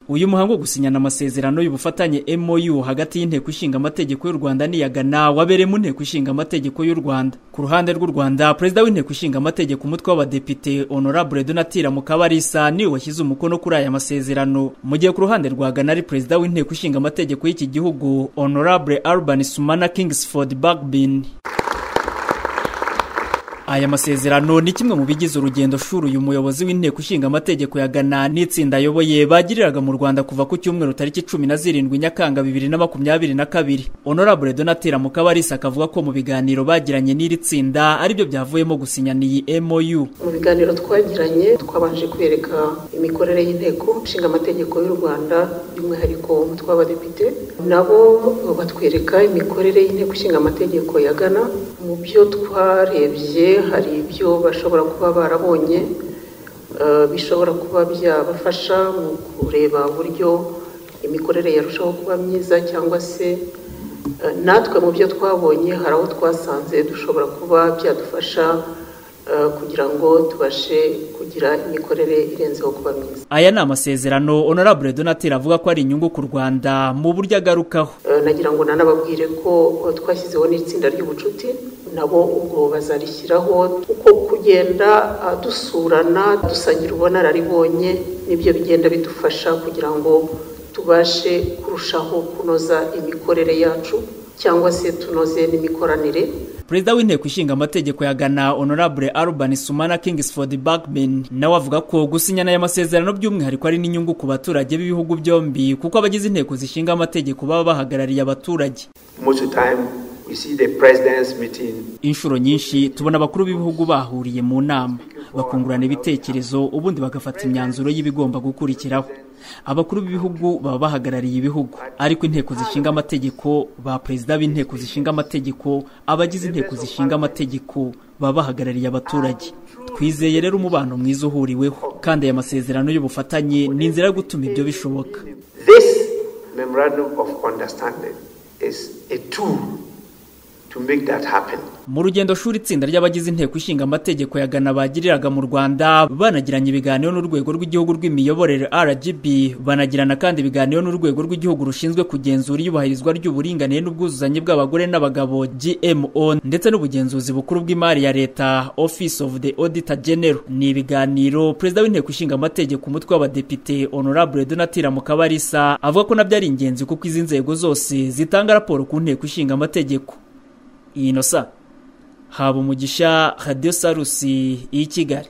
uyu muhango wo gusinyana amasezerano y'ubufatanye MOU hagati y'inteko ishinga amategeko y'u Rwanda n'iyagana wabereye mu nteko ishinga amategeko y'u Rwanda ku ruhande rw'u Rwanda perezida w'inteko ishinga amategeko umutwe w'abadepite honorable Donatira Mukabarisa niwe washyize umukono kuri aya masezerano mu gihe ku ruhande rwa Ghana ari perezida w'inteko ishinga amategeko y'iki gihugu honorable Alban Sumana Kingsford Bagbin aya masezerano ni kimwe mu bigize urugendo shuri uyu muyobozi w'inteko ishinga amategeko ya Ghana n'itsinda ayoboye bagiriraga mu Rwanda kuva ku cyumweru tariki cumi na zirindwi Nyakanga bibiri na makumyabiri na kabiri Honorable Donatira Mukabarisa akavuga ko mu biganiro bagiranye n'iri tsinda aribyo byavuyemo gusinyana iyi MOU mu biganiro twagiranye twabanje kwereka imikorere y'inteko ishinga amategeko y'u Rwanda by'umwihariko umutwe w'abadepite nabo batwereka imikorere y'inteko ishinga amategeko ya Ghana mu byo twarebye hari ibyo bashobora kuba barabonye bishobora kuba byabafasha mu kureba uburyo imikorere yarushaho kuba myiza cyangwa se natwe mu byo twabonye hari aho twasanze dushobora kuba byadufasha kugira ngo tubashe kugira imikorere irenzeho kuba myiza aya ni amasezerano honorable donatire avuga ko ari inyungu ku rwanda mu buryo agarukaho nagira ngo nanababwire ko twashyizeho n'itsinda ry'ubucuti nabo ubwo bazarishyiraho uko kugenda dusurana dusangira ubunararibonye nibyo bigenda bidufasha kugira ngo tubashe kurushaho kunoza imikorere yacu cyangwa se tunoze n'imikoranire perezida w'inteko ishinga amategeko ya Ghana honorable Alban Sumana Kingsford Bagbin nawe avuga ko gusinyana aya masezerano by'umwihariko ari n'inyungu ku baturage b'ibihugu byombi kuko abagize inteko zishinga amategeko baba bahagarariye abaturage inshuro nyinshi tubona abakuru b'ibihugu bahuriye mu nama bakungurana ibitekerezo ubundi bagafata imyanzuro y'ibigomba gukurikiraho abakuru b'ibihugu baba bahagarariye ibihugu ariko inteko zishinga amategeko ba perezida b'inteko zishinga amategeko abagize inteko zishinga amategeko baba bahagarariye abaturage twizeye rero umubano mwiza uhuriweho kandi aya masezerano y'ubufatanye ni inzira yo gutuma ibyo bishoboka mu rugendo shuri itsinda ry'abagize inteko ishinga amategeko ya Ghana bagiriraga mu Rwanda banagiranye ibiganiro n'urwego rw'igihugu rw'imiyoborere RGB banagirana kandi ibiganiro n'urwego rw'igihugu rushinzwe kugenzura iyubahirizwa ry'uburinganire n'ubwuzuzanye bw'abagore n'abagabo GMO ndetse n'ubugenzuzi bukuru bw'imari ya leta Office of the Auditor General ni ibiganiro perezida w'inteko ishinga amategeko umutwe w'abadepite honorable Donatira Mukabarisa avuga ko nabyo ari ingenzi kuko izi nzego zose zitanga raporo ku nteko ishinga amategeko inosa haba umugisha radiyo sarusi y'i kigali